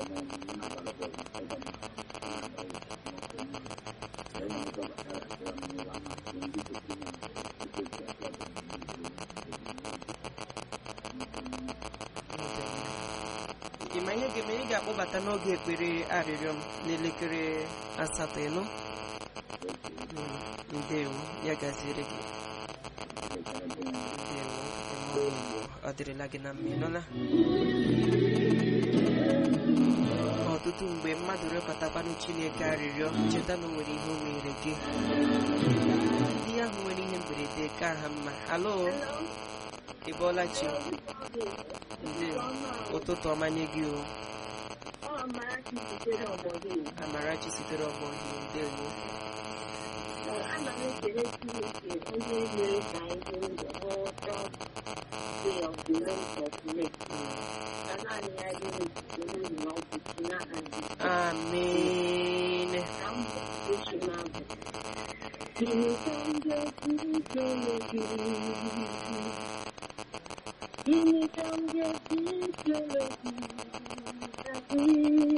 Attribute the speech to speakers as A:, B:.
A: ị ma ihe ga-eme ị ga-akpọbata n'oge ekpere arịrịọ m n'elekere asatọ ịnụ Mm, ndewo ya gaziere gị ndewo ịmụọ Igbo ọ dịrịla gị na mma ịnụla ọtụtụ mgbe mmadụ rịọkọtakwanụ Chineke arịrịọ cheta na o nwere ihe o mere gị ndị ahụ nwere ihe mberede ka ha mma halo ị bọọla chi ndewo ụtụtụ ọma nye gị o Amarachi sitere ọgbọ ihe ndewo
B: ana m ekele Chineke onye mere ka anyị hụ ụzọ ghọta way of the realms of men ka naanị ya dị n'otuto n'ihi na ọ bụ chi n'aha Jizọs.
A: amen
B: Ka m echi m abụ Gịnị ka m ga-esi kele gị? Gịnị ka m ga-esi kele gị?